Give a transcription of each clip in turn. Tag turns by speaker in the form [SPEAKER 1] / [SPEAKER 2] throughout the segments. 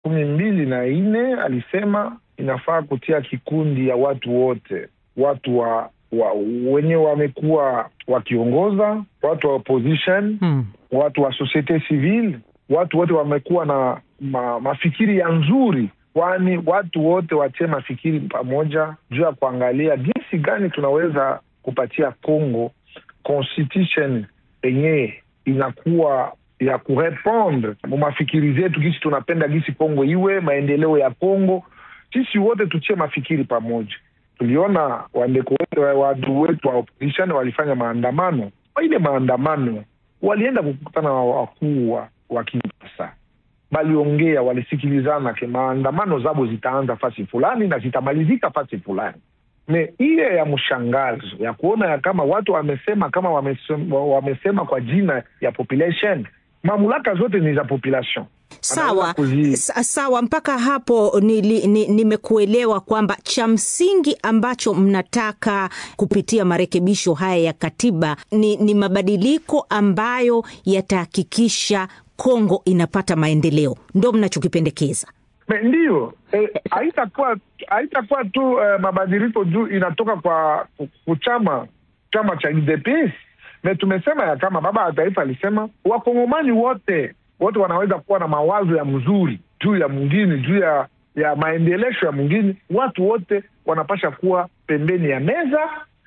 [SPEAKER 1] kumi mbili na nne alisema inafaa kutia kikundi ya watu wote, watu wa, wa wenye wamekuwa wakiongoza, watu wa opposition
[SPEAKER 2] Hmm.
[SPEAKER 1] watu wa societe civile, watu wote wamekuwa na ma, mafikiri ya nzuri, kwani watu wote watie mafikiri pamoja juu ya kuangalia jinsi gani tunaweza kupatia Congo constitution yenyewe inakuwa ya kurepondre mu mafikiri zetu, gisi tunapenda gisi Congo iwe maendeleo ya Congo. Sisi wote tutie mafikiri pamoja. Tuliona wandeko wetu watu wetu wa opposition walifanya maandamano. Kwa ile maandamano walienda kukutana na wakuu wa- wa Kinshasa, waliongea, walisikilizana ke maandamano zabo zitaanza fasi fulani na zitamalizika fasi fulani. Me ile ya mshangazo ya kuona ya kama watu wamesema kama wamesema, wamesema kwa jina ya population, mamlaka zote ni za population.
[SPEAKER 2] Sawa,
[SPEAKER 1] Anaweza kuzi-
[SPEAKER 2] sa- sawa. Mpaka hapo nili- ni- nimekuelewa kwamba cha msingi ambacho mnataka kupitia marekebisho haya ya katiba ni, ni mabadiliko ambayo yatahakikisha Kongo inapata maendeleo, ndo mnachokipendekeza.
[SPEAKER 1] Me, ndiyo eh, haitakuwa haitakuwa tu eh, mabadiliko juu inatoka kwa ku- chama chama cha UDPS. Me tumesema ya kama baba wa taifa alisema wakongomani wote wote wanaweza kuwa na mawazo ya mzuri juu ya mwingine juu ya ya maendelesho ya mwingine. Watu wote wanapasha kuwa pembeni ya meza,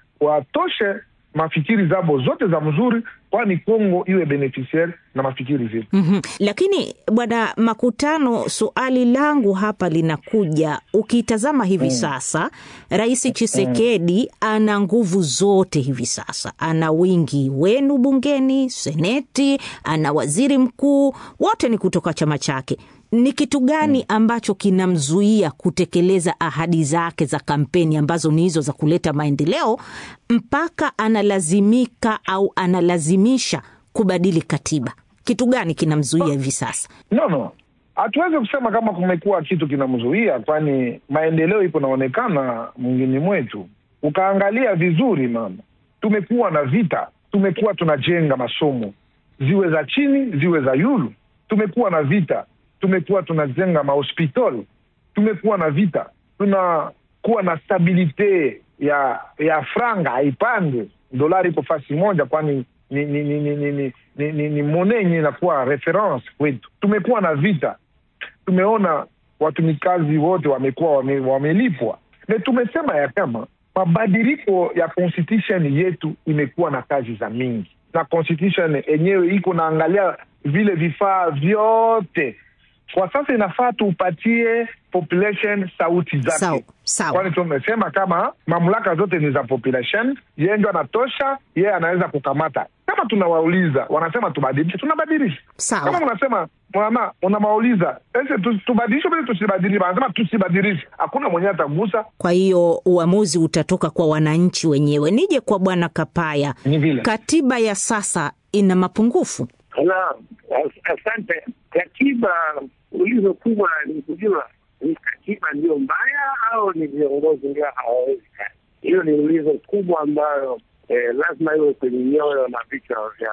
[SPEAKER 1] watoshe mafikiri zabo zote za mzuri, kwani Kongo iwe beneficiaire na mafikiri zetu.
[SPEAKER 2] Mhm. Lakini bwana Makutano, suali langu hapa linakuja, ukitazama hivi sasa Rais Chisekedi ana nguvu zote hivi sasa, ana wingi wenu bungeni, seneti, ana waziri mkuu, wote ni kutoka chama chake. Ni kitu gani ambacho kinamzuia kutekeleza ahadi zake za kampeni ambazo ni hizo za kuleta maendeleo mpaka analazimika au analazimisha kubadili katiba? Kitu gani kinamzuia hivi sasa?
[SPEAKER 1] No, no, hatuwezi kusema kama kumekuwa kitu kinamzuia, kwani maendeleo iko naonekana mwingine mwetu. Ukaangalia vizuri, mama, tumekuwa na vita, tumekuwa tunajenga masomo ziwe za chini ziwe za yulu, tumekuwa na vita, tumekuwa tunajenga mahospitali, tumekuwa na vita, tunakuwa na stabilite ya ya franga haipande, dolari iko fasi moja, kwani ni ni ni ni ni ni, ni, ni, ni mone yenye inakuwa reference kwetu. Tumekuwa na vita, tumeona watumikazi wote wamekuwa wame, wamelipwa, na tumesema ya kama mabadiliko ya constitution yetu imekuwa na kazi za mingi, na constitution yenyewe iko naangalia vile vifaa vyote kwa sasa inafaa tuupatie population sauti
[SPEAKER 2] Sawa,
[SPEAKER 1] zake,
[SPEAKER 2] sawa.
[SPEAKER 1] kwani tumesema kama mamlaka zote ni za population, yeye ndio anatosha, yeye anaweza kukamata. Kama tunawauliza wanasema tubadilishe, tunabadilisha.
[SPEAKER 2] Sawa.
[SPEAKER 1] Kama mnasema mama, unamauliza ese tu- tubadilishe vile tusibadilishe, wanasema tusibadilishe, hakuna mwenyewe atagusa.
[SPEAKER 2] Kwa hiyo uamuzi utatoka kwa wananchi wenyewe. Nije kwa bwana Kapaya,
[SPEAKER 1] Ni vile
[SPEAKER 2] katiba ya sasa ina mapungufu.
[SPEAKER 3] Naam, as- asante. Katiba ulizo kubwa ni kujua ni katiba ndio mbaya au ni viongozi ndio hawawezi kazi. Hiyo ni ulizo kubwa ambayo eh, lazima iwe kwenye nyoyo na vichwa vya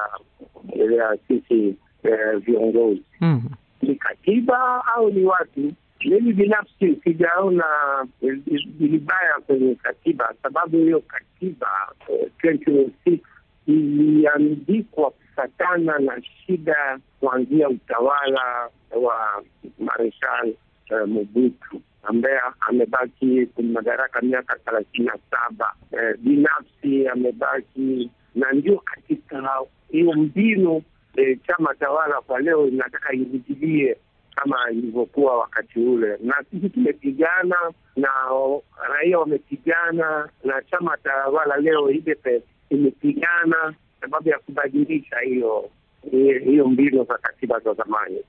[SPEAKER 3] vya sisi eh, viongozi.
[SPEAKER 2] Mhm.
[SPEAKER 3] Ni katiba au ni watu? Mimi binafsi sijaona vilibaya kwenye katiba, sababu hiyo katiba eh, 2006 iliandikwa kufatana na shida kuanzia utawala wa Mareshal eh, Mobutu ambaye amebaki kwenye madaraka miaka thelathini na saba. Eh, binafsi amebaki na ndio katika hiyo mbinu eh, chama tawala kwa leo inataka irudilie kama ilivyokuwa wakati ule, na sisi tumepigana na raia wamepigana na chama tawala leo UDPS imepigana sababu ya kubadilisha hiyo hiyo mbinu za katiba za zamani.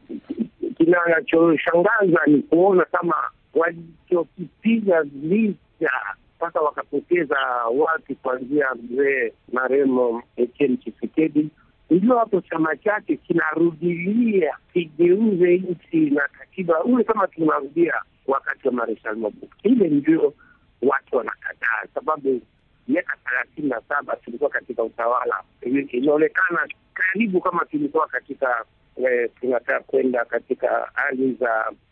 [SPEAKER 3] Kinachoshangaza ni kuona kama walichokipiga vita mpaka wakapoteza watu kuanzia mzee maremo Etienne Tshisekedi ndio hapo chama chake kinarudilia kigeuze nchi na katiba ule kama tunarudia wakati wa Marshal Mobutu. Ile ndio watu wanakataa, sababu miaka thelathini na saba tulikuwa katika utawala, inaonekana karibu kama tulikuwa katika tunataka kwenda katika hali za